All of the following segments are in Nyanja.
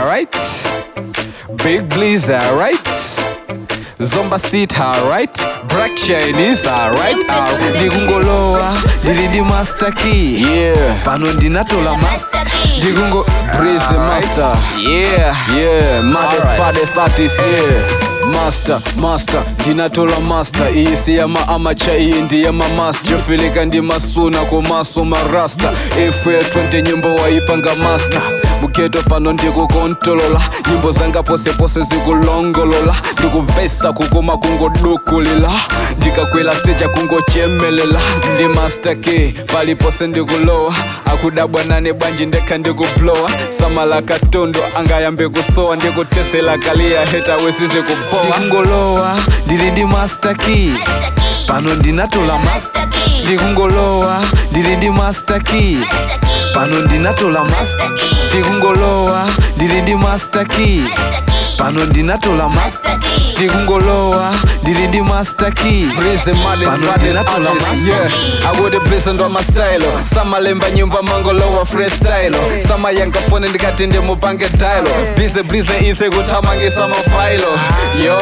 alright big blizzard alright zomba sit alright black chinese alright Simple on the ndikungolowa ndili ndi master key Yeah. pano ndinatola master Master Key. ndikungo Breeze the master. yeah Yeah, maddest Alright. baddest artist, yeah. Master, master, ndinatola master iyi si yama amacha iyi ndi yama master yofilika ndi masuna komaso marasta efel 20 nyimbo waipanga master mugeto pano ndikukontolola nyimbo zanga posepose zikulongolola ndikuvesa kukoma kungodukulila ndikakwela stage kungochemelela ndi master k palipose ndikulowa akudabwa nane bwanji ndekha ndikuplowa samala katondo angayambe kusowa ndikutesela kaliya heta wesize kupowa ndikungolowa ndili ndi master key Master Key. pano ndinatola master Master Key. ndikungolowa ndili ndi master key Master Key. pano ndinatola master Master Key. ndikungolowa ndili ndi master key Master Key. pano ndinatola master Master Key. ndikungolowa ndili ndi master key Breeze maddest Pano baddest ndinatola artist, master yeah. akuti blize ndo mastylo samalemba nyimbo mangolowa freestylo samayankafone ndikati ndimupange tailo bize blize ise kuthamangisa mafailo yo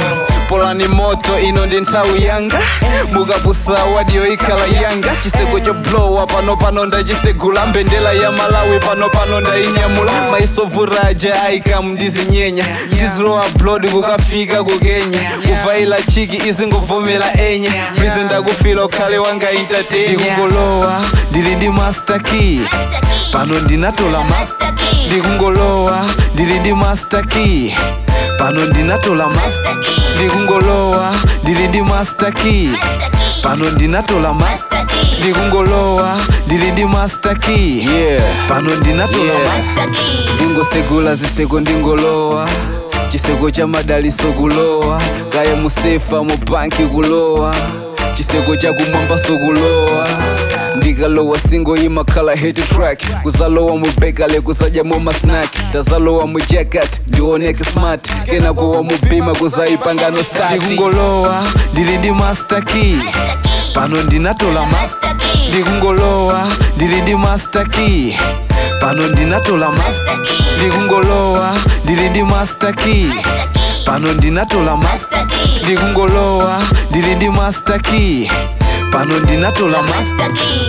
polani moto ino ndi nthawi yanga mukapusa wadiyo ikhala yanga chiseko choblowa pano pano ndachisegula mbendela ya malawi pano pano ndainyamula maisovuraja aikamu ndizinyenya ndizilowa blod kukafika kukenya kuvaila chiki izingovomera enya bize ndakufila ukhale wanga entertainya ndikungolowa ndili ndi master key Master Key. pano ndinatola master Master Key. ndikungolowa ndili ndi master key pano ndinatola master Master Key. ndikungolowa ndili ndi master key Master Key. pano ndinatola master Master Key. ndikungolowa ndili ndi master key yeah. pano ndinatola Yeah. master Master Key. ndingosegula ziseko ndingolowa chiseko cha madaliso kulowa kaya musefa mu banki kulowa chiseko cha kumwamba sokulowa ndikalowa singo imakhala hit track kuzalowa mubekale kuzadya masnack ndazalowa mu jacket ndioneke smart kena kuwa mubima kuzaipangano stati ndikungolowa ndili ndi master key Master Key. pano ndinatola master Master Key. ndikungolowa ndili ndi master key pano ndinatola master Master Key. ndikungolowa ndili ndi master key Master Key. pano ndinatola master Master Key. ndikungolowa ndili ndi master key pano ndinatola master Master Key.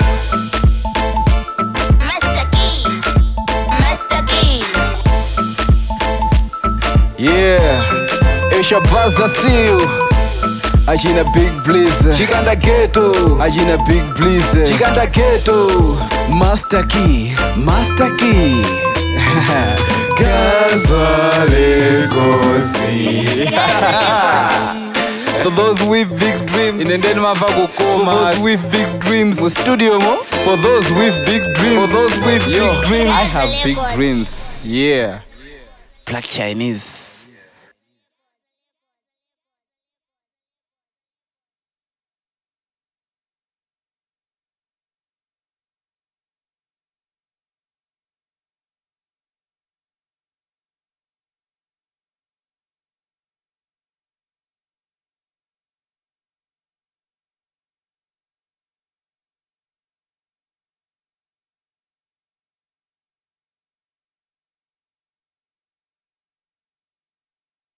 Master Key. Master Key. Yeah, eshabaza siu achina big blizzard chikanda geto achina big blizzard chikanda geto master key master key for those with big dreams inendeni mava kukoma for those with big dreams mu studio mo for those with big dreams for those with big dreams i have big dreams yeah black chinese